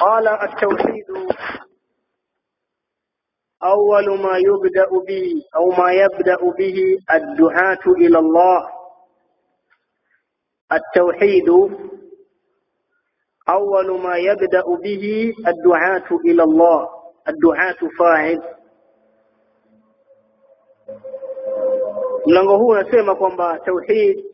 قال التوحيد أول ما يبدأ به أو ما يبدأ به الدعاة إلى الله التوحيد أول ما يبدأ به الدعاة إلى الله الدعاة فاعل mlango huu unasema kwamba tauhid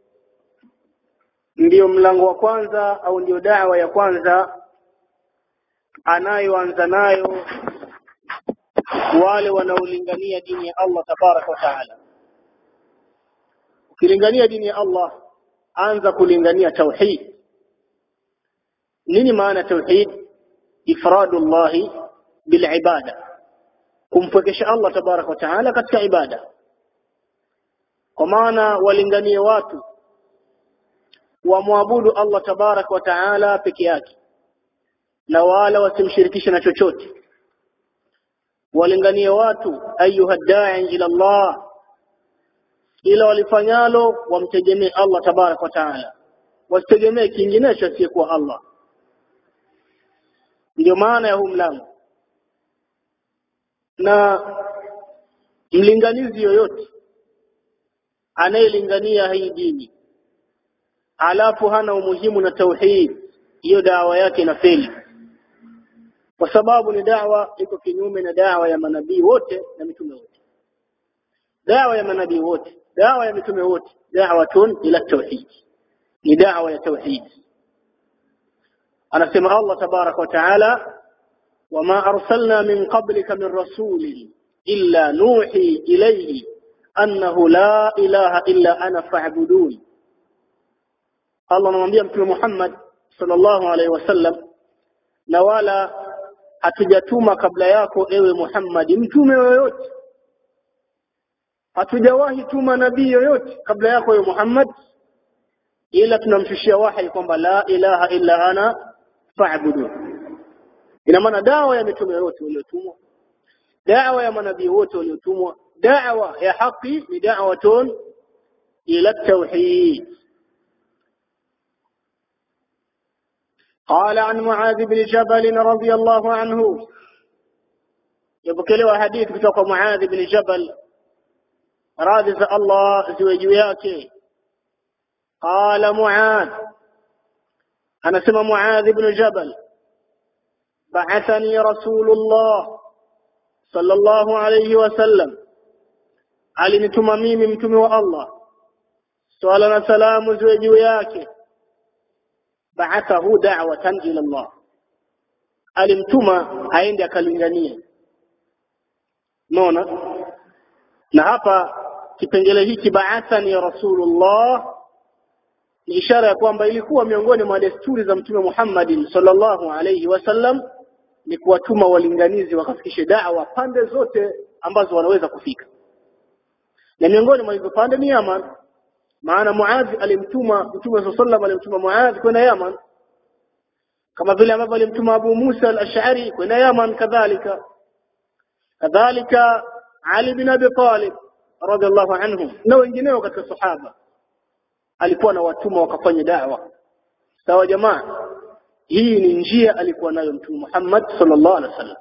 ndiyo mlango wa kwanza au ndiyo dawa ya kwanza anayoanza nayo wale wanaolingania dini ya Allah tabaraka wa taala ukilingania dini ya Allah anza kulingania tauhid nini maana tauhid ifradu llahi bilibada kumpwekesha Allah tabaraka wa taala katika ibada kwa maana walinganie watu wamwabudu Allah tabaraka wa taala peke yake na wala wasimshirikishe na chochote walinganie watu ayuha da'i ila Allah ila walifanyalo wamtegemee Allah tabaraka wa taala wasitegemee kinginecho asiyekuwa Allah ndio maana ya huu mlango na mlinganizi yoyote anayelingania hii dini alafu hana umuhimu na tauhid hiyo dawa yake inafeli kwa sababu ni dawa iko kinyume na dawa ya manabii wote na mitume wote dawa ya manabii wote dawa ya mitume wote da'watun ila tauhid ni dawa ya tauhid anasema Allah tabarak wa taala wama arsalna min qablika min rasulin illa nuhi ilayhi annahu la ilaha illa ana fa'budun Allah anamwambia mtume Muhammad sallallahu alaihi wasallam na wala hatujatuma kabla yako ewe Muhammad mtume yoyote hatujawahi tuma nabii yoyote kabla yako ewe Muhammad ila tunamshushia wahi kwamba la ilaha illa ana fa'budun ina maana dawa ya mitume yote waliotumwa dawa ya manabii wote waliotumwa dawa ya haki ni da'watun ila tauhid قال عن معاذ بن جبل رضي الله عنه يبكلوا حديث kutoka معاذ بن جبل radhi za Allah ziwe juu yake qala muadh anasema muadh ibn jabal ba'athani rasulullah sallallahu alayhi wasallam alinituma mimi mtume wa Allah swala na salamu ziwe juu yake ba'athahu da'watan ila Allah alimtuma aende akalinganie unaona na hapa kipengele hiki ba'athani ya rasulullah ni ishara ya kwamba ilikuwa miongoni mwa desturi za mtume Muhammad sallallahu alayhi wasallam ni kuwatuma walinganizi wakafikishe da'wa pande zote ambazo wanaweza kufika na miongoni mwa hizo pande ni Yaman maana Muadh alimtuma mtume sallallahu alimtuma Muadh kwenda Yaman kama vile ambavyo alimtuma Abu Musa al-Ash'ari kwenda Yaman kadhalika kadhalika Ali bin Abi Talib radhiallahu anhu na wengineo katika sahaba alikuwa na watuma wakafanya da'wa sawa jamaa hii ni njia alikuwa nayo mtume Muhammad sallallahu alaihi wasallam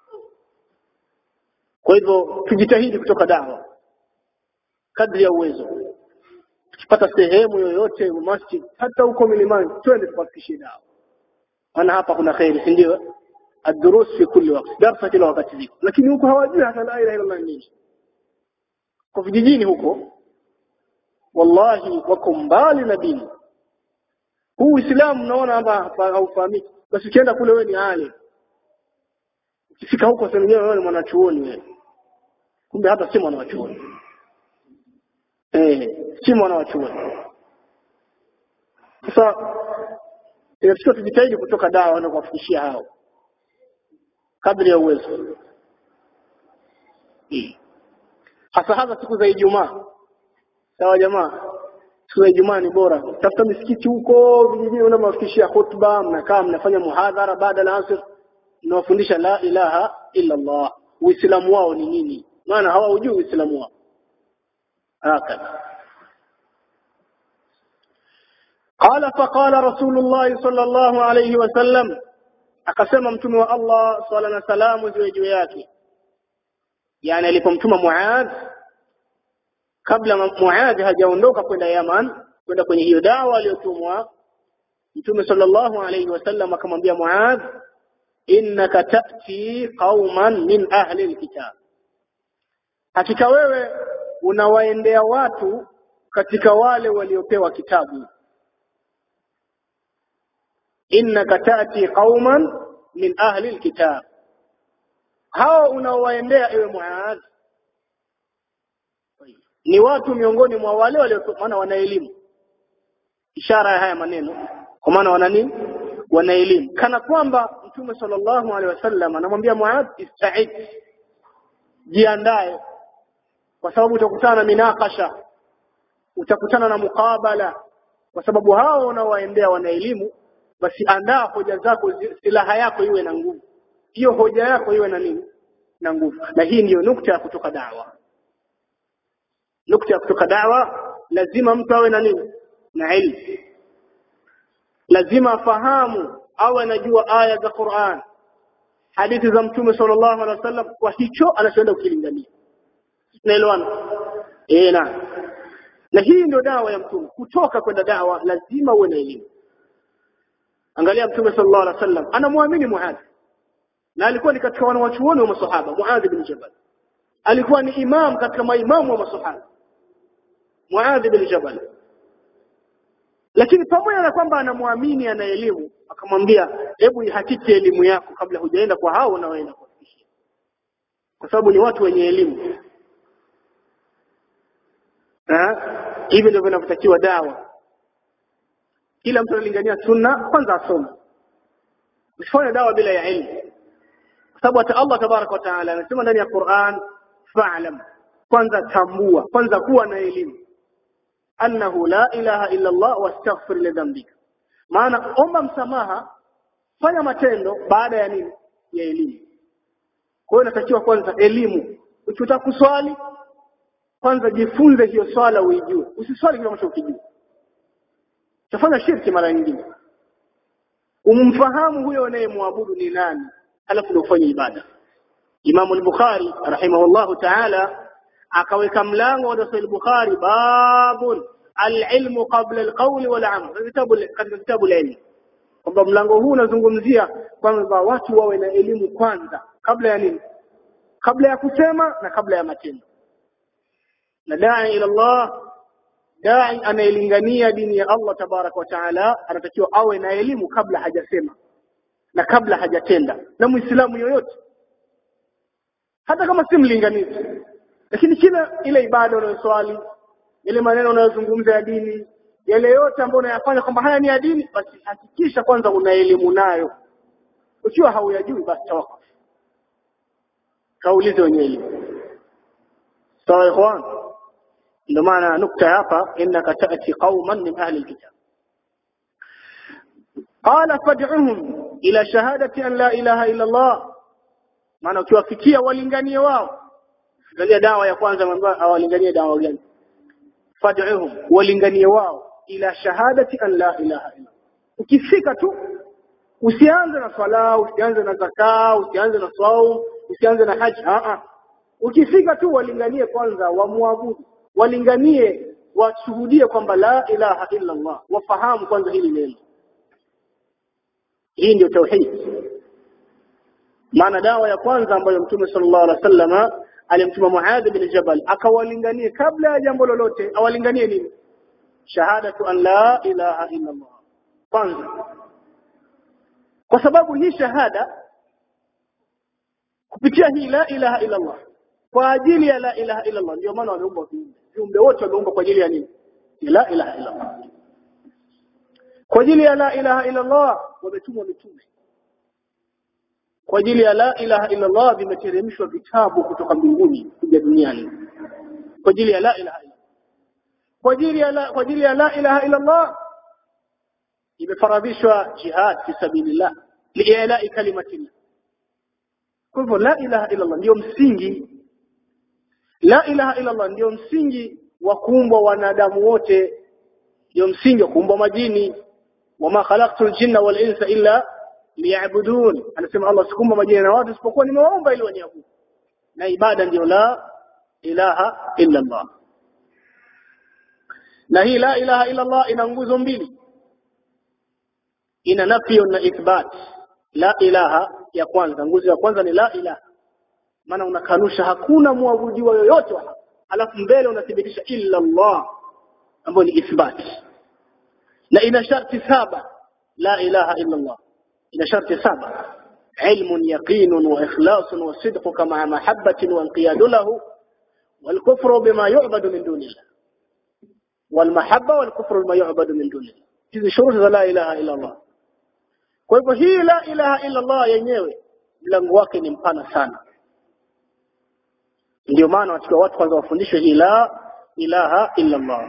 kwa hivyo tujitahidi kutoka da'wa kadri ya uwezo tukipata sehemu yoyote masjid hata huko milimani twende tukafikishie dawa maana hapa kuna khairi si ndio الدروس في كل وقت درس kila wakati ziko lakini huko hawajui hata la ilaha illallah nini kwa vijijini huko wallahi wako mbali na dini huu uislamu unaona hapa haufahamiki basi ukienda kule wewe ni alim ukifika huko sasa wewe ni mwanachuoni wewe kumbe hata si mwanachuoni eh si mwanachuoni sasa inatakiwa tujitahidi kutoka dawa na kuwafikishia hao kadri ya uwezo hasa hasa siku za Ijumaa sawa jamaa siku za Ijumaa ni bora tafuta misikiti huko vijijini unamafikishia khutba mnakaa mnafanya muhadhara baada ya asr mnawafundisha la ilaha illa Allah uislamu wao ni nini maana hawajui uislamu wao hakika قال فقال رسول الله صلى الله عليه وسلم akasema mtume wa Allah swalla na salamu ziwe juu yake yani alipomtuma Muadh kabla Muadh hajaondoka kwenda Yaman kwenda kwenye hiyo dawa aliyotumwa Mtume sallallahu alayhi wasallam akamwambia Muadh innaka ta'ti qauman min ahli alkitab hakika wewe unawaendea watu katika wale waliopewa kitabu innaka ta'ti qauman min ahli alkitab hao unaowaendea ewe Muadh ni watu miongoni mwa wale walio maana wana elimu ishara ya haya maneno kwa maana wana nini wana elimu kana kwamba mtume sallallahu alaihi wasallam anamwambia Muadh ista'id jiandae kwa sababu utakutana na minakasha utakutana na mukabala kwa sababu hao unaowaendea wana elimu basi andaa hoja zako silaha yako iwe na nguvu hiyo hoja yako iwe na nini na nguvu na hii ndiyo nukta ya kutoka dawa nukta ya kutoka dawa lazima mtu awe na nini na ilmu lazima afahamu awe anajua aya za Qur'an hadithi za mtume sallallahu alaihi wasallam kwa hicho anachoenda kukilingania naelewana eh na na hii ndio dawa ya mtume kutoka kwenda dawa lazima uwe na elimu angalia mtume sallallahu alaihi wasallam anamwamini Muadh na alikuwa ni katika wanawachuoni wa masahaba Muadh bin Jabal alikuwa ni imam katika maimamu wa masahaba Muadh bin Jabal lakini pamoja na kwamba anamwamini ana elimu akamwambia hebu ihakiki elimu yako kabla hujaenda kwa hao unaoenda kuwafikishia kwa sababu ni watu wenye elimu hivi ndivyo vinavyotakiwa dawa kila mtu analingania sunna kwanza asome usifanye dawa bila ya elimu kwa sababu hata Allah tabaraka wa taala anasema ndani ya Qur'an fa'lam kwanza tambua kwanza kuwa na elimu annahu la ilaha illa Allah wastaghfir li dhanbika maana omba msamaha fanya matendo baada ya nini ya elimu kwa hiyo inatakiwa kwanza elimu ukitaka kuswali kwanza jifunze hiyo swala uijue usiswali kile ambacho ukijua utafanya shirki mara nyingine umfahamu huyo unayemwabudu ni nani alafu ndio ufanye ibada Imam al-Bukhari rahimahullahu ta'ala akaweka mlango wa Sahih Bukhari babun al-ilmu qabla al-qawl wal amal kitabu katika kitabu la ilmu kwamba mlango huu unazungumzia kwamba watu wawe na elimu kwanza kabla ya nini kabla ya kusema na kabla ya matendo na dai ila Allah dai anayelingania dini ya Allah tabaraka wa taala anatakiwa awe na elimu kabla hajasema na kabla hajatenda na muislamu yoyote hata kama si mlinganizi lakini kila ile ibada unayoswali ile maneno unayozungumza ya dini yale yote ambayo unayafanya kwamba haya ni ya dini basi hakikisha kwanza una elimu nayo ukiwa hauyajui basi tawakuf kaulize wenye elimu sawa ikhwan ndio maana nukta hapa innaka ta'ti qauman min ahli alkitab qala fad'uhum ila shahadati an la ilaha illa Allah maana ukiwafikia walinganie wao angalia dawa ya kwanza ambayo awalinganie dawa gani fad'uhum walinganie wao ila shahadati an la ilaha illa ukifika tu usianze na swala usianze na zaka usianze na saum usianze na haji a a ukifika tu walinganie kwanza wamwabudu walinganie washuhudie kwamba la ilaha illa Allah wafahamu kwanza hili neno hii ndio tauhid maana dawa ya kwanza ambayo mtume sallallahu alaihi wasallam alimtuma Muadh bin Jabal akawalinganie kabla ya jambo lolote awalinganie nini shahadatu an la ilaha illa Allah kwanza kwa sababu hii shahada kupitia hii la ilaha illa Allah kwa ajili ya la ilaha illa Allah ndio maana wameumba viumbe viumbe wote wameumba kwa ajili ya nini la ilaha illa Allah kwa ajili ya la ilaha illa Allah wametumwa mitume kwa ajili ya la ilaha illa Allah vimeteremshwa vitabu kutoka mbinguni kuja duniani kwa ajili ya la ilaha illa kwa ajili ya la kwa ajili ya la ilaha illa Allah imefaradhishwa jihad fi sabilillah li'ila'i kalimatillah kwa hivyo la ilaha illa Allah ndio msingi la ilaha illa Allah ndio msingi wa kuumbwa wanadamu wote ndio msingi wa kuumbwa majini wama khalaqtul jinna wal insa illa liya'budun anasema Allah sikumba majina na watu isipokuwa nimewaomba ili waniabudu na ibada ndio la ilaha illa Allah na hii la ilaha illa Allah ina nguzo mbili ina nafyo na ithbat la ilaha ya kwanza nguzo ya kwanza ni la ilaha maana unakanusha hakuna muabudiwa yoyote wa haki alafu mbele unathibitisha illa Allah ambayo ni ithbat na ina sharti saba la ilaha illa Allah ina sharti saba علم يقين وإخلاص وصدقك مع محبة وانقياد له والكفر بما يعبد من دون الله والمحبة والكفر بما يعبد من دون الله hizi shuruti za la ilaha illa Allah kwa hivyo hii la ilaha illa Allah yenyewe mlango wake ni mpana sana ndio maana watakiwa watu kwanza wafundishwe hii la ilaha illa Allah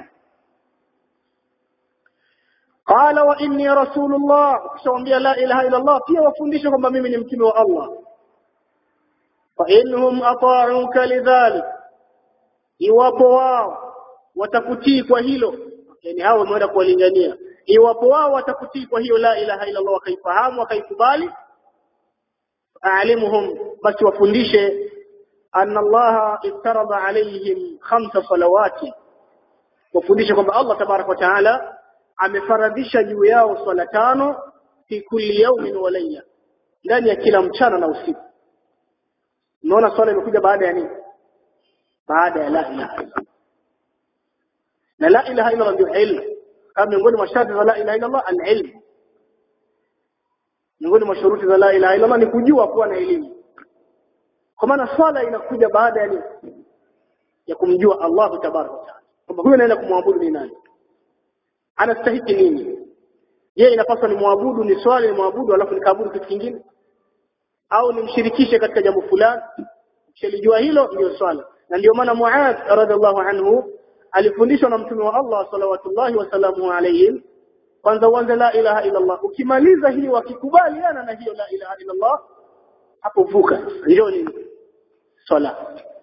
qala wa inni rasulullah ukishawaambia la ilaha illa Allah pia wafundishe kwamba mimi ni mtume wa Allah fa inhum ata'uka lidhalik iwapo wao watakutii kwa hilo yani hao wameenda kuwalingania iwapo wao watakutii kwa hiyo la ilaha illa Allah wakaifahamu wakaikubali aalimuhum basi wafundishe anna Allah iftarada alayhim khamsa salawati wafundishe kwamba Allah tabarak wa taala amefaradhisha juu yao swala tano fi kulli yawmin wa layla ndani ya kila mchana na usiku unaona swala imekuja baada ya nini baada ya la ilaha illa na la ilaha illa ndio ilmu kama miongoni mwa sharti za la ilaha illa Allah al-ilm miongoni mwa shuruti za la ilaha illa Allah ni kujua kuwa na elimu kwa maana swala inakuja baada ya nini ya kumjua Allah tabaraka wa taala kwamba huyu anaenda kumwabudu ni nani anastahiki nini je inapaswa ni muabudu ni swali ni muabudu alafu nikaabudu kitu kingine au nimshirikishe katika jambo fulani ukishelijua hilo ndio swala na ndio maana Muadh radhiallahu anhu alifundishwa na mtume wa Allah salawatullahi wasalamu alayhi kwanza uanze la ilaha illa Allah ukimaliza hii wakikubaliana na hiyo la ilaha illa Allah hapo vuka ndio ni swala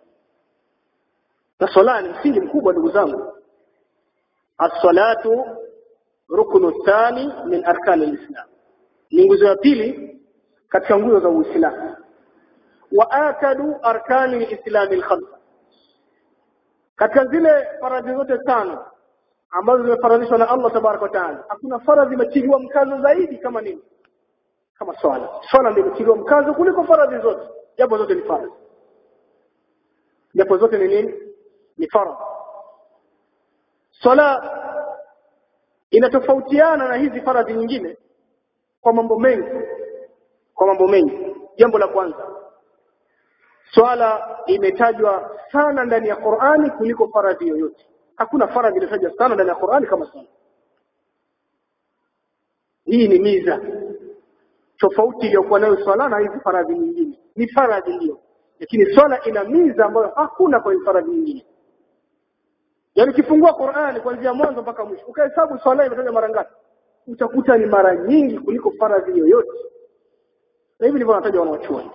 na swala ni msingi mkubwa ndugu zangu as-salatu ruknu thani min arkan al-islam ni nguzo ya pili katika nguzo za Uislamu wa akadu arkani al-islam al-khamsa katika zile faradhi zote tano ambazo zimefaradhishwa na Allah tabaraka wa taala hakuna faradhi imetiliwa mkazo zaidi kama nini kama swala swala ndio imetiliwa mkazo kuliko faradhi zote japo zote ni faradhi japo zote ni nini ni faradhi swala inatofautiana na hizi faradhi nyingine kwa mambo mengi kwa mambo mengi jambo la kwanza swala imetajwa sana ndani ya Qur'ani kuliko faradhi yoyote hakuna faradhi iliyotajwa sana ndani ya Qur'ani kama swala hii ni miza tofauti iliyokuwa nayo swala na hizi faradhi nyingine ni faradhi ndio lakini swala ina miza ambayo hakuna kwa faradhi nyingine yaani ukifungua Qur'ani kuanzia mwanzo mpaka mwisho ukahesabu swala imetajwa mara ngapi utakuta ni mara nyingi kuliko faradhi yoyote na hivi ndivyo wanatajwa wanaochuoni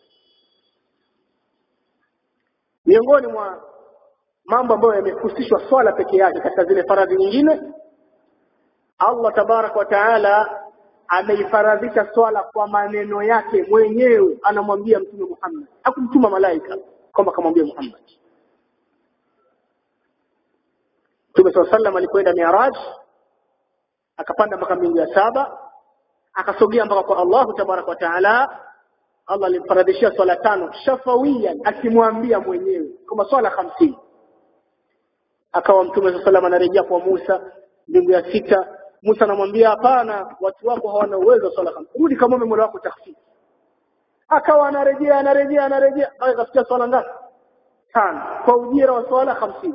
miongoni mwa mambo ambayo yamehusishwa swala peke yake katika zile faradhi nyingine Allah tabarak wa taala ameifaradhisha swala kwa maneno yake mwenyewe anamwambia mtume Muhammad hakumtuma malaika kwamba akamwambia Muhammad Mtume SAW sallam alipoenda Mi'raj akapanda mpaka mbingu ya saba akasogea mpaka kwa Allahu tabarak wa taala Allah alimfaradhishia swala tano shafawiyan akimwambia mwenyewe kama swala hamsini akawa mtume swalla sallam anarejea kwa Musa mbingu ya sita Musa anamwambia hapana watu wako hawana uwezo wa swala hamsini rudi kama mola wako takhfif akawa anarejea anarejea anarejea mpaka kafikia swala ngapi tano kwa ujira wa swala hamsini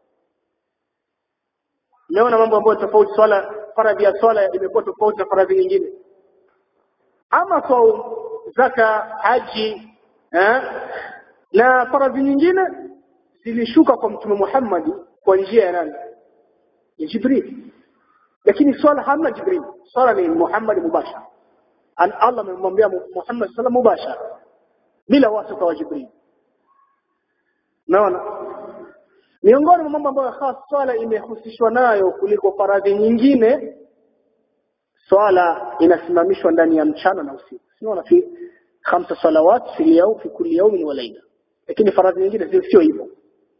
Umeona mambo ambayo tofauti swala faradhi ya swala imekuwa tofauti na faradhi nyingine ama saum zaka haji eh? na faradhi nyingine zilishuka kwa mtume Muhammad kwa njia ya nani ya Jibril lakini swala hamna Jibril swala ni Muhammad mubashara an Allah amemwambia Muhammad sallam mubashara bila wasita wa Jibril naona miongoni mwa mambo ambayo hasa swala imehusishwa nayo kuliko faradhi nyingine swala inasimamishwa ndani ya mchana na usiku sinaona fi khamsa salawat fi liyawm fi kulli yawmin wa layla lakini faradhi nyingine sio hivyo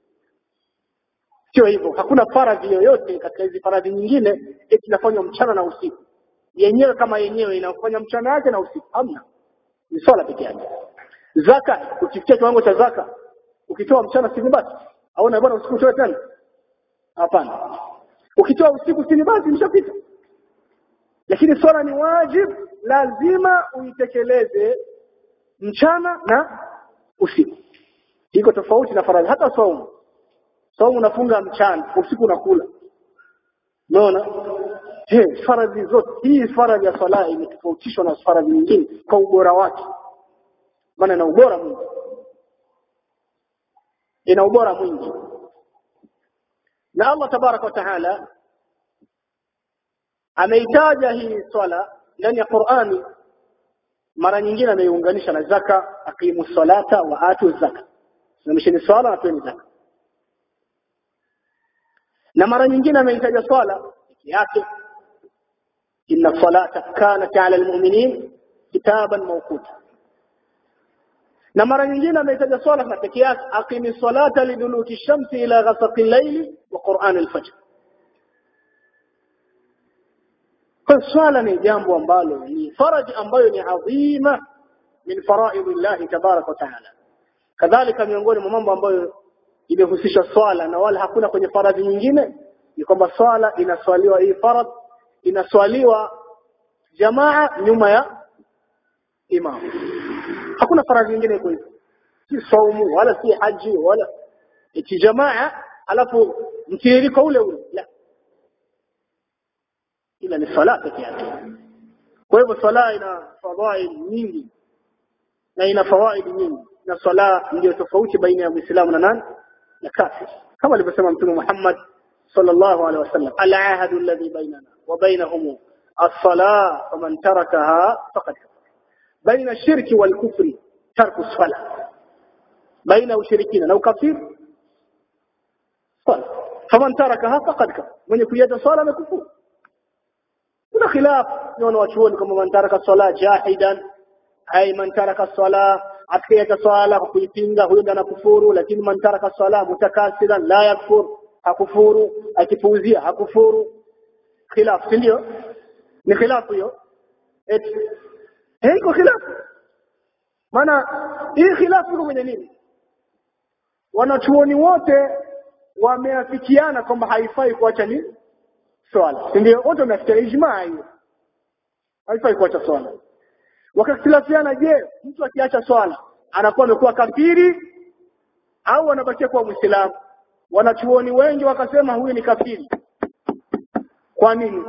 sio hivyo hakuna faradhi yoyote katika hizi faradhi nyingine eti inafanywa mchana na usiku yenyewe kama yenyewe inafanya mchana yake na usiku hamna ni swala peke yake zaka ukifikia kiwango cha zaka ukitoa mchana si basi au na bwana usiku utoe tena hapana ukitoa usiku si basi imeshapita lakini swala ni wajib lazima uitekeleze mchana na usiku iko tofauti na faradhi hata saumu saumu unafunga mchana usiku unakula unaona he faradhi zote hii faradhi ya swala imetofautishwa na faradhi nyingine kwa ubora wake maana ina ubora mwingi ina ubora mwingi na Allah tabaraka wa taala ameitaja hii swala ndani ya Qur'ani mara nyingine ameiunganisha na zaka aqimu salata wa atu zaka simamisheni swala na toeni zaka na mara nyingine ameitaja swala peke yake inna salata kanat ala almu'minin kitaban mawquta na mara nyingine ameitaja swala na peke yake aqimi salata liduluki shamsi ila ghasaqi al-layli wa qur'an al-fajr kwa swala ni jambo ambalo ni faraji ambayo ni adhima min faraidhi Allah tabarak wa taala kadhalika miongoni mwa mambo ambayo imehusisha swala na wala hakuna kwenye faradhi nyingine ni kwamba swala inaswaliwa hii farad inaswaliwa jamaa nyuma ya imam hakuna faradhi nyingine iko hivyo si saumu wala si haji wala eti jamaa alafu mtiririko ule ule la ila ni swala peke yake kwa hivyo swala ina fadhail nyingi na ina fawaidi nyingi na swala ndio tofauti baina ya muislamu na nani na kafir kama alivyosema mtume Muhammad sallallahu alaihi wasallam al-ahad alladhi bainana wa bainahum as-salah faman tarakaha faqad baina shirki wal kufri tarku as-salah baina ushirikina na ukafiri faman tarakaha faqad kafara mwenye kuiacha swala amekufuru kuna khilaf naona wachuoni kama man taraka swala jahidan ay man taraka swala akiacha swala kwa kuipinga huyo ndiye anakufuru lakini man taraka swala mutakasiran la yakfur hakufuru akipuuzia hakufuru khilaf ndio ni khilaf hiyo eti haiko khilaf maana hii khilaf iko kwenye nini wanachuoni wote wameafikiana kwamba haifai kuacha nini swala ndio wote wamefikia ijmaa hiyo haifai kuacha swala wakakhtilafiana je mtu akiacha swala anakuwa amekuwa kafiri au anabakia kuwa muislamu wanachuoni wengi wakasema huyu ni kafiri kwa nini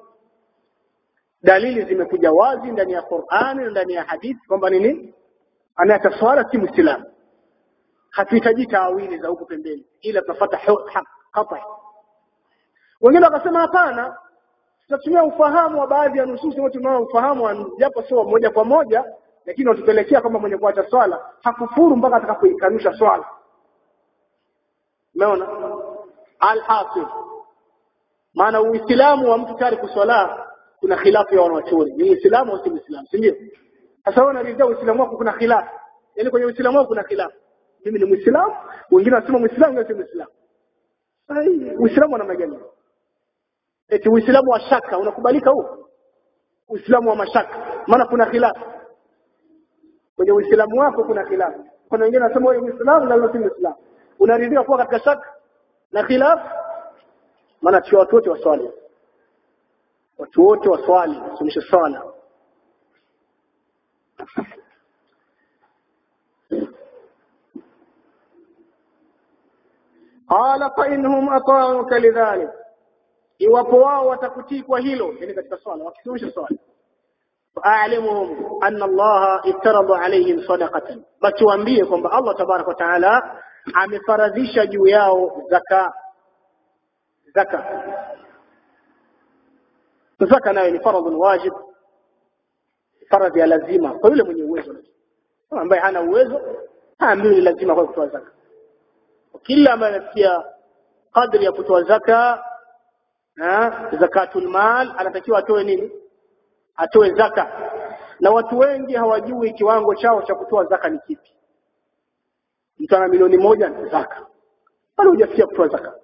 dalili zimekuja wazi ndani ya Qur'ani na ndani ya hadithi kwamba nini anayeacha swala si muislamu hatuhitaji taawili za huku pembeni ila tunafuata haki wengine wakasema hapana tutatumia ufahamu wa baadhi ya nususi wote tunao ufahamu japo sio moja kwa moja lakini watupelekea kama mwenye kuacha swala hakufuru mpaka atakapoikanusha swala umeona alhasil maana uislamu wa mtu tayari kuswala kuna khilafu ya wanachuoni ni uislamu au si uislamu si ndio sasa wewe unaridhia uislamu wako kuna khilafu yaani kwenye uislamu wako kuna khilafu mimi ni muislamu wengine wanasema muislamu wengine si muislamu sahihi uislamu una magani eti uislamu wa shaka unakubalika huo uislamu wa mashaka maana kuna khilafu kwenye uislamu wako kuna khilafu kuna wengine wanasema wewe muislamu na wewe si muislamu unaridhia kuwa katika shaka na khilafu maana sio watu wote waswali watu wote waswali sunisha swala qala fa innahum ata'uka lidhalik iwapo wao watakutii kwa hilo yani katika swala wakisumisha swala fa'alimuhum anna Allah iftarada alayhim sadaqatan batuambie kwamba Allah tabarak wa taala amefaradhisha juu yao zaka zaka zaka nayo ni faradhi wajib faradhi ya lazima kwa yule mwenye uwezo ambaye hana uwezo haambiwi lazima kwa kutoa zaka kila ambaye anafikia kadri ya kutoa zaka zakatul mal anatakiwa atoe nini atoe zaka na watu wengi hawajui kiwango chao cha kutoa zaka ni kipi mtu ana milioni moja ni zaka bado hujafikia kutoa zaka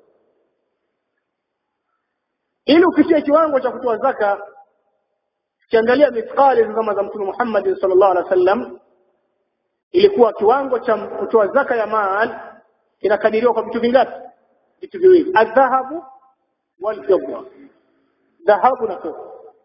ili ufikie kiwango cha kutoa zaka ukiangalia mithqali zama za mtume Muhammad sallallahu alaihi wasallam ilikuwa kiwango cha kutoa zaka ya mal kinakadiriwa kwa vitu vingapi vitu viwili adhahabu wal fidda dhahabu na fedha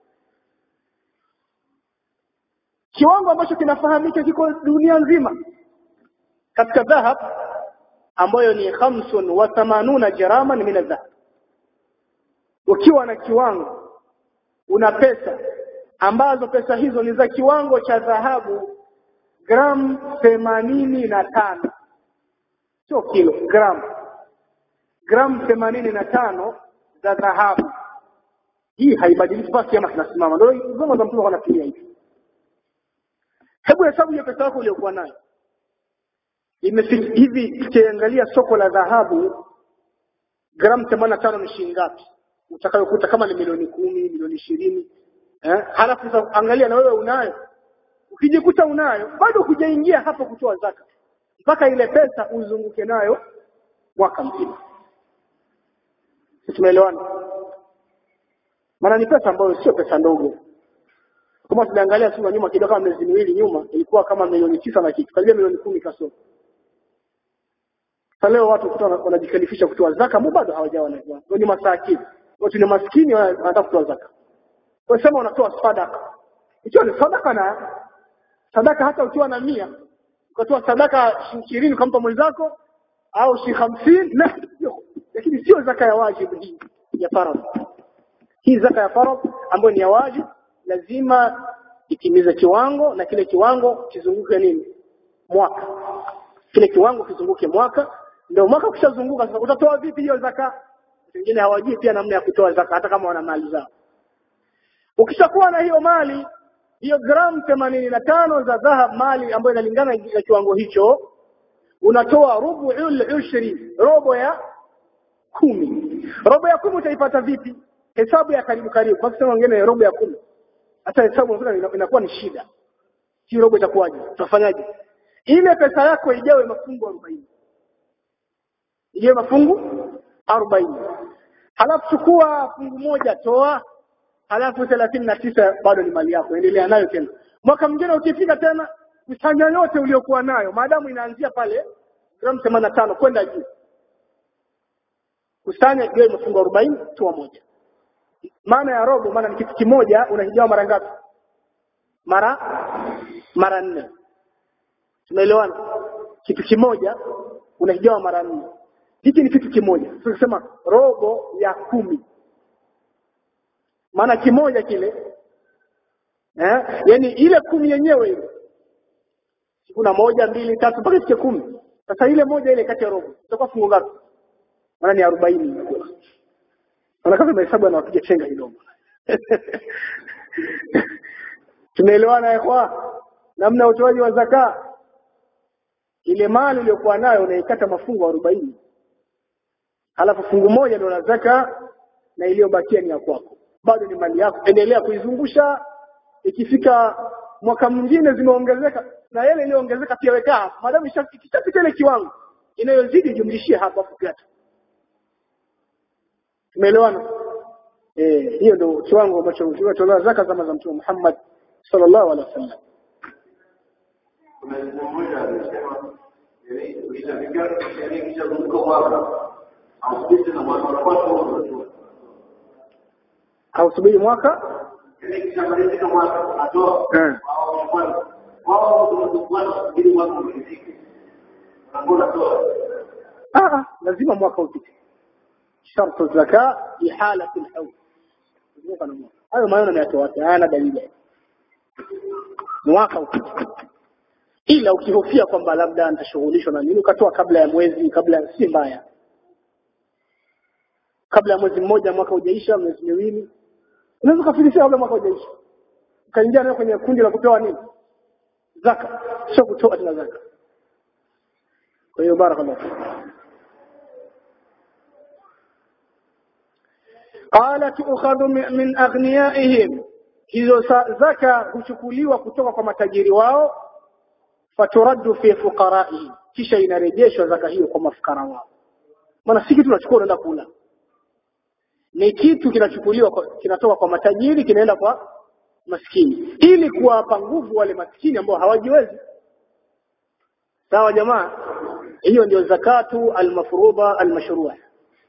kiwango ambacho kinafahamika kiko dunia nzima katika dhahab ambayo ni khamsun wa thamanuna jaraman min adhahab ukiwa na kiwango una pesa ambazo pesa hizo ni za kiwango cha dhahabu gram themanini na tano sio kilo gram gram themanini na tano za dhahabu hii haibadiliki basi ama kinasimama ndio zama za mtume wanafikiria hivi hebu hesabu ya pesa yako uliyokuwa nayo imefika hivi ukiangalia soko la dhahabu gram 85 ni shilingi ngapi utakayokuta kama ni milioni kumi milioni ishirini eh halafu sasa angalia na wewe unayo ukijikuta unayo bado hujaingia hapo kutoa zaka mpaka ile pesa uzunguke nayo mwaka mzima tumeelewana maana ni pesa ambayo sio pesa ndogo kama tunaangalia sura nyuma kidogo kama miezi miwili nyuma ilikuwa kama milioni tisa na kitu karibia milioni kumi kasoro sasa leo watu kutoa wanajikalifisha kutoa zaka mbona bado hawajawa na ndio ni masakini watu ni maskini wanataka kutoa zaka kwa sema unatoa sadaka ikiwa ni sadaka na sadaka hata ukiwa na mia ukatoa sadaka ishirini ukampa mwenzako au shi hamsini na lakini sio zaka ya wajibu hii ya faradhi hii zaka ya faradhi ambayo ni ya wajibu lazima itimize kiwango na kile kiwango kizunguke nini mwaka kile kiwango kizunguke mwaka ndio mwaka ukishazunguka sasa utatoa vipi hiyo zaka wengine hawajui pia namna ya kutoa zaka hata kama wana mali zao ukishakuwa na hiyo mali hiyo gramu themanini na tano za dhahab mali ambayo inalingana na kiwango hicho unatoa rubu ushri robo ya kumi robo ya kumi utaipata vipi hesabu ya karibu karibu kwa kusema wengine robo ya kumi hata hesabu inakuwa ni shida hii robo itakuwaje tutafanyaje ile pesa yako ijawe mafungu 40 ijawe mafungu 40 halafu chukua fungu moja toa halafu thelathini na tisa bado ni mali yako endelea nayo tena mwaka mwingine ukifika tena kusanya yote uliokuwa nayo maadamu inaanzia pale gramu themanini na tano kwenda juu kusanya iwe mafungu arobaini toa moja maana ya robo maana ni kitu kimoja unahigawa mara ngapi mara mara nne tumeelewana kitu kimoja unahigawa mara nne hiki ni kitu kimoja tunasema robo ya kumi maana kimoja kile eh yani ile kumi yenyewe ile kuna moja mbili tatu mpaka ifike kumi sasa ile moja ile kati ya robo itakuwa fungu ngapi maana ni arobaini Naona kama mahesabu anawapiga chenga kidogo. Tumeelewana yakwa namna ya utoaji wa zaka. Ile mali uliyokuwa nayo unaikata mafungu arobaini halafu fungu moja ndio la zaka na iliyobakia ni ya kwako. Bado ni mali yako, endelea kuizungusha. Ikifika mwaka mwingine zimeongezeka na yale iliyoongezeka pia weka hapo, maadamu ikishapita ile kiwango inayozidi jumlishie hapo hapo kata Tumeelewana? Eh, hiyo ndio kiwango ambacho tunatoa zaka zama za Mtume Muhammad sallallahu alaihi wasallam. Hausubiri mwaka? Ah, lazima mwaka upite. شرط الزكاة إحالة الحول hayo maneno nayatoa wapi hayana dalili mwaka ukipita ila ukihofia kwamba labda nitashughulishwa na nini ukatoa kabla ya mwezi kabla si mbaya kabla ya mwezi mmoja mwaka hujaisha miezi miwili unaweza kufikiria kabla mwaka hujaisha ukaingia nayo kwenye kundi la kupewa nini zaka sio kutoa tena zaka kwa hiyo barakallahu قال تؤخذ من أغنيائهم hizo zaka huchukuliwa kutoka kwa matajiri wao faturaddu fi fuqaraihim kisha inarejeshwa zaka hiyo kwa mafukara wao maana si kitu unachukua unaenda kula ni kitu kinachukuliwa kinatoka kwa matajiri kinaenda kwa maskini ili kuwapa nguvu wale maskini ambao hawajiwezi sawa jamaa hiyo ndio zakatu almafruḍa almashrua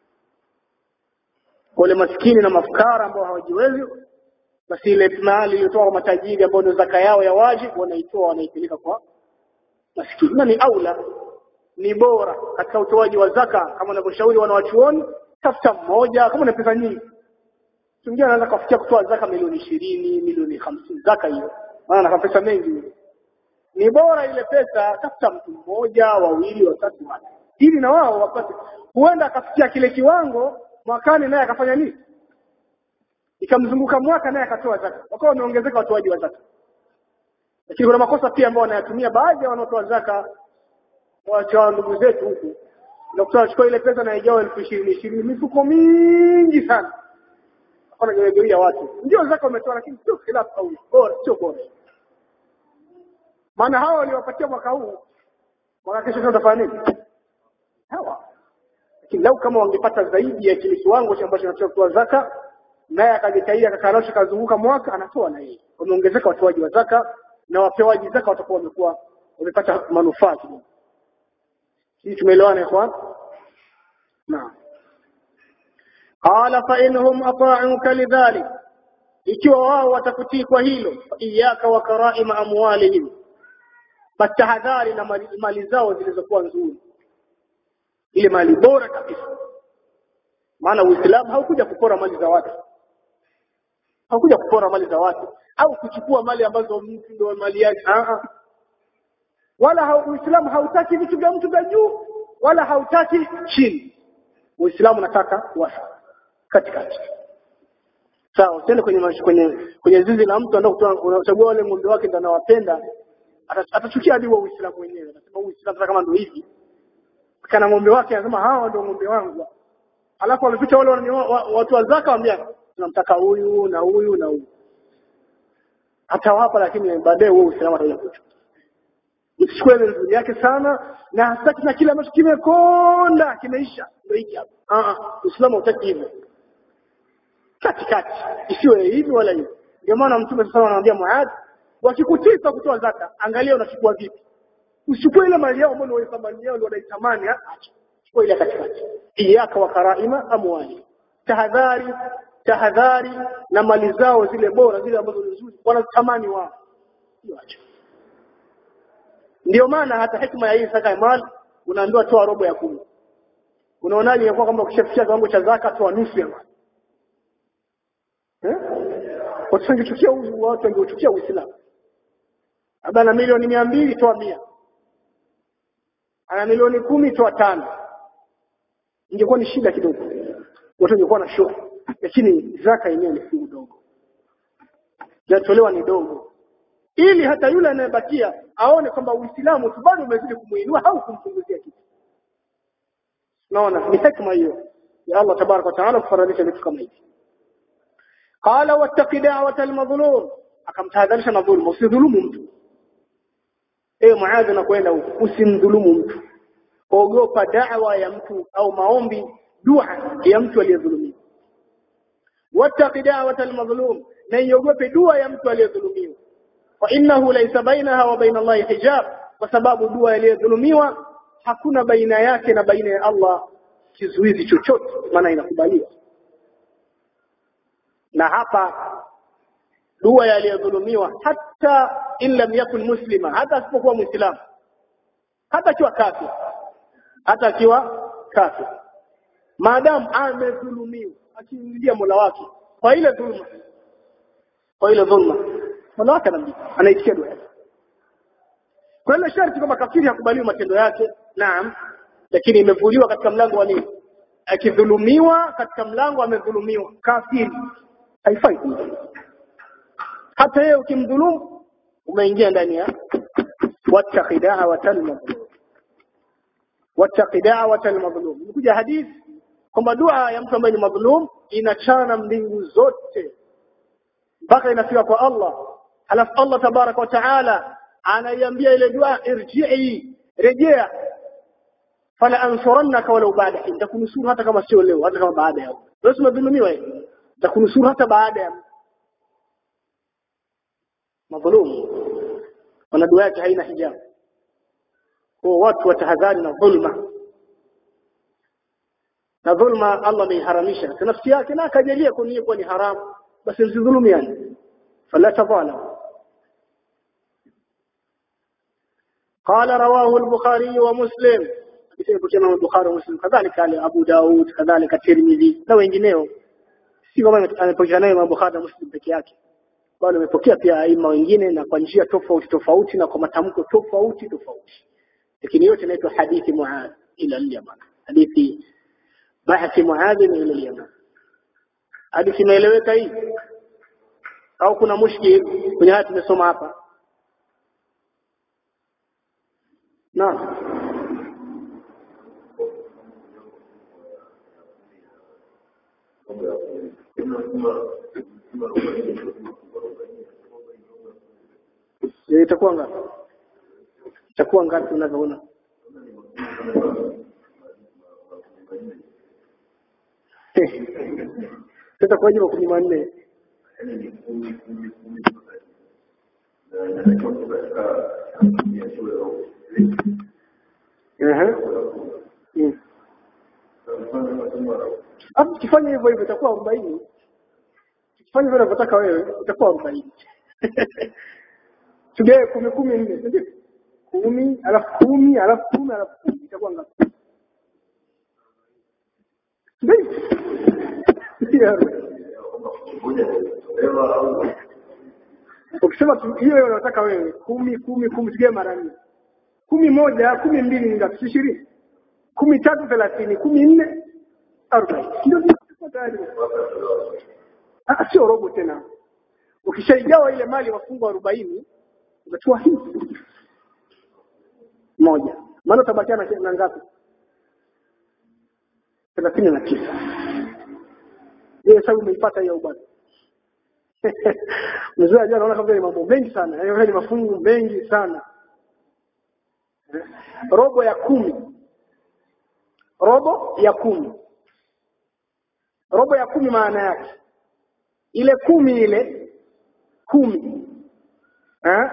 wale maskini na mafukara ambao hawajiwezi basi ile mali iliyotoka kwa matajiri ambao ndio zaka yao ya wajibu wanaitoa wanaipeleka kwa maskini na ni aula ni bora katika utoaji wa zaka kama wanavyoshauri wanawachuoni tafuta mmoja kama una pesa nyingi mwingine anaweza kufikia kutoa zaka milioni ishirini milioni hamsini zaka hiyo maana ana pesa mengi ni bora ile pesa tafuta mtu mmoja wawili watatu wale ili na wao wapate huenda akafikia kile kiwango mwakani naye akafanya nini ikamzunguka mwaka naye akatoa zaka wakawa wameongezeka watoaji wa zaka lakini kuna makosa pia ambayo wanayatumia baadhi ya wanaotoa zaka wacha ndugu zetu huku daktari achukua ile pesa na ijawa elfu ishirini ishirini mifuko mingi sana hapana gawia watu ndio zaka umetoa lakini sio khilafu au bora sio bora maana hawa waliwapatia mwaka huu mwaka kesho sasa utafanya nini hawa lakini lau kama wangepata zaidi ya kile kiwango ambacho anatoa kutoa zaka naye akajitahidi akakarosha kazunguka mwaka anatoa na yeye wameongezeka watoaji wa zaka na wapewaji zaka watakuwa wamekuwa wamepata manufaa kidogo hii tumeelewana ikhwan naam qala fa inhum ata'uka lidhalik ikiwa wao watakutii kwa hilo iyaka wa karaima amwalihim fatahadhari na mali, mali zao zilizokuwa nzuri ile mali bora kabisa maana uislamu haukuja kupora mali za watu haukuja kupora mali za watu au kuchukua mali ambazo mtu ndio mali yake wala ha, uislamu hautaki vitu vya mtu vya juu wala hautaki chini uislamu unataka wasa katikati sawa usiende kwenye mash, kwenye kwenye zizi la mtu anataka kutoa unachagua wale ng'ombe wake ndio anawapenda atachukia hadi wa uislamu wenyewe anasema uislamu kama ndio hivi kana ng'ombe wake anasema hawa ndio ng'ombe wangu alafu wameficha wale watu wa zaka waambia tunamtaka huyu na huyu na huyu atawapa lakini baadaye wewe uislamu atakuja kuchukua usichukue ile nzuri yake sana na hataki na kile ambacho kimekonda kimeisha ndio hiki hapa ah uislamu hutaki hivyo katikati isiwe hivi wala hivi ndio maana mtume sasa anamwambia Muadh wakikutisa kutoa zaka angalia unachukua vipi usichukue ile mali yao ambayo ni thamani yao ndio wanaitamani chukua ile katikati iyaka wa karaima amwali tahadhari tahadhari na mali zao zile bora zile ambazo ni nzuri wanatamani wao acha ndio maana hata hikma ya hii zaka ya mali unaambiwa toa robo ya kumi unaonaje ingekuwa kwamba ukishafikia kiwango cha zaka toa nusu ya mali eh watu wangechukia watu wangeuchukia uislamu labda na milioni mia mbili toa mia ana milioni kumi toa tano ingekuwa ni shida kidogo watu wangekuwa na shoka lakini zaka yenyewe ni fungu dogo inatolewa ni dogo ili hata yule anayebakia aone kwamba Uislamu tu bado umezidi kumuinua au kumpunguzia kitu. Naona ni hikma hiyo ya Allah tabaraka wa taala kufaradhisha vitu kama hivi. Qala wattaqi da'wata al-madhlum, akamtahadharisha na dhulma, usidhulumu mtu. Ewe Muadh na kwenda huko, usimdhulumu mtu. Ogopa da'wa ya mtu au maombi, dua ya mtu aliyedhulumiwa. Wattaqi da'wata al-madhlum, na iogope dua ya mtu aliyedhulumiwa. فإنه ليس بينها وبين الله حجاب وسبب dua iliyodhulumiwa hakuna baina yake na baina ya Allah kizuizi chochote maana inakubaliwa na hapa dua aliyodhulumiwa hata in lam yakun muslima hata asipokuwa muislamu hata akiwa kafir hata akiwa kafir maadamu amedhulumiwa akimlilia Mola wake kwa ile dhulma kwa ile dhulma Mola wake anaitikia dua yake. Kwa hiyo sharti kwamba kafiri hakubaliwi matendo yake, naam, lakini imevuliwa katika mlango wa nini? Akidhulumiwa katika mlango amedhulumiwa, kafiri haifai kumdhulumu. Hata yeye ukimdhulumu umeingia ndani ya wattaqi da'watal madhlum. Wattaqi da'watal madhlum. Imekuja hadithi kwamba dua ya mtu ambaye ni madhulum inachana mbingu zote mpaka inafika kwa Allah halafu Allah tabaraka wa taala anaiambia ile dua irji'i rejea fala ansurannaka walau ba'da hin takunusuru hata kama sio leo hata kama baada ya wewe umedhulumiwa hivi takunusuru hata baada ya madhulumu wana dua yake haina hijabu kwa watu watahadhari na dhulma na dhulma Allah ameiharamisha kwa nafsi yake na akajalia kunia kuwa ni haramu basi msidhulumiane fala tadhalam قال رواه البخاري ومسلم حديث كما البخاري ومسلم كذلك قال ابو داود كذلك الترمذي na wengineo si kama amepokea naye Bukhari na Muslim peke yake bali amepokea pia aima wengine na kwa njia tofauti tofauti na kwa matamko tofauti tofauti lakini yote inaitwa hadithi Muadh ila al-Yaman hadithi bahthi Muadh ila al-Yaman hadithi imeeleweka hii au kuna mushkil kwenye haya tumesoma hapa naam Je, itakuwa ngapi? Itakuwa ngapi unavyoona? Sasa kwa jibu kumi manne. Ehe. Mm. Hapo ukifanya hivyo hivyo itakuwa 40. Ukifanya vile unavyotaka wewe itakuwa 40. Tugawe kumi kumi nne, si ndio? Kumi, alafu kumi, alafu kumi, alafu kumi itakuwa ngapi? Ndio. Ukisema tu- hiyo unataka wewe kumi kumi kumi tugawe mara nne. Kumi moja, kumi mbili ni ngapi? Si ishirini. Kumi tatu thelathini, kumi nne arobaini. Ndio tuko tayari. Ah, sio robo tena. Ukishaigawa ile mali wafungwa arobaini unachukua hii moja, maana utabakia na na ngapi? thelathini na tisa. Hiyo hesabu umeipata hiyo bwana. Mzee ajua anaona kama ni mambo mengi sana, yaani ni mafungu mengi sana. Eh, Robo ya kumi, robo ya kumi, robo ya kumi maana yake ile kumi ile kumi eh?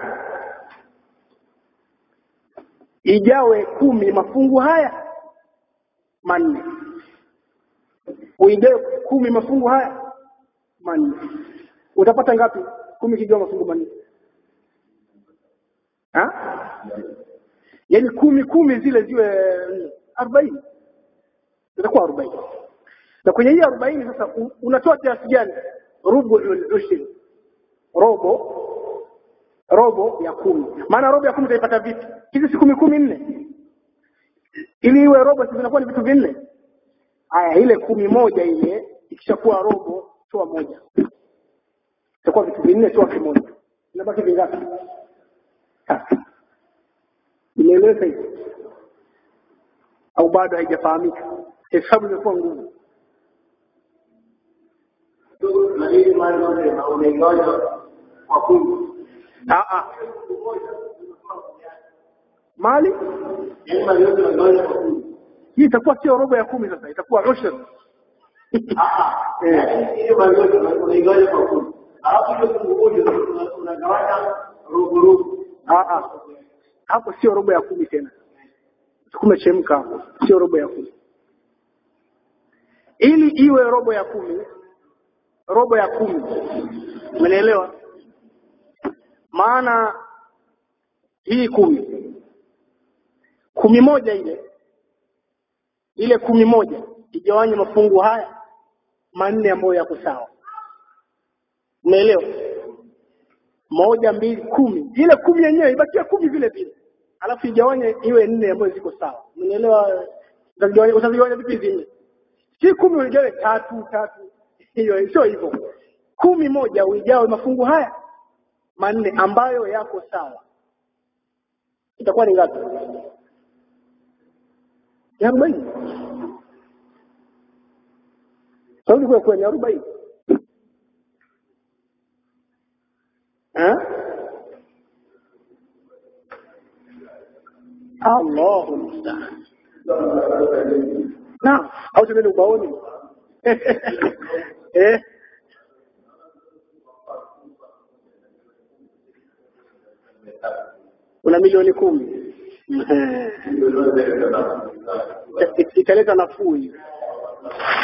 ijawe kumi mafungu haya manne uigawe kumi mafungu haya manne utapata ngapi kumi kigawa mafungu manne ha? yaani kumi kumi zile ziwe nne, arobaini itakuwa arobaini na kwenye hii arobaini sasa u- unatoa kiasi gani rubuul ushri robo robo ya kumi maana robo ya kumi utaipata vipi hizi si kumi kumi nne ili iwe robo si zinakuwa ni vitu vinne haya ile kumi moja ile ikishakuwa robo toa moja itakuwa vitu vinne toa kimoja inabaki vingapi tatu imeeleweka hivi au bado haijafahamika hesabu imekuwa ngumu Ah, ah. mali hii itakuwa sio robo ya kumi sasa itakuwa ushr Eh. Ah, ah. hapo sio robo ya kumi tena kumechemka hapo sio robo ya kumi ili iwe robo ya kumi robo ya kumi umenielewa maana hii kumi kumi moja ile ile kumi moja igawanye mafungu haya manne ambayo yako sawa umeelewa moja mbili kumi ile kumi yenyewe ibakia kumi vile vile alafu igawanye iwe nne ambayo ziko sawa umeelewa utazigawanya utazigawanya vipi hizi nne si kumi uigawe tatu tatu hiyo sio hivyo kumi moja uigawe mafungu haya manne ambayo yako sawa itakuwa ni ngapi ya arobaini saudi kwa kweli arobaini eh Allahu musta'an na au tuende ubaoni eh una milioni kumi italeta nafuu hiyo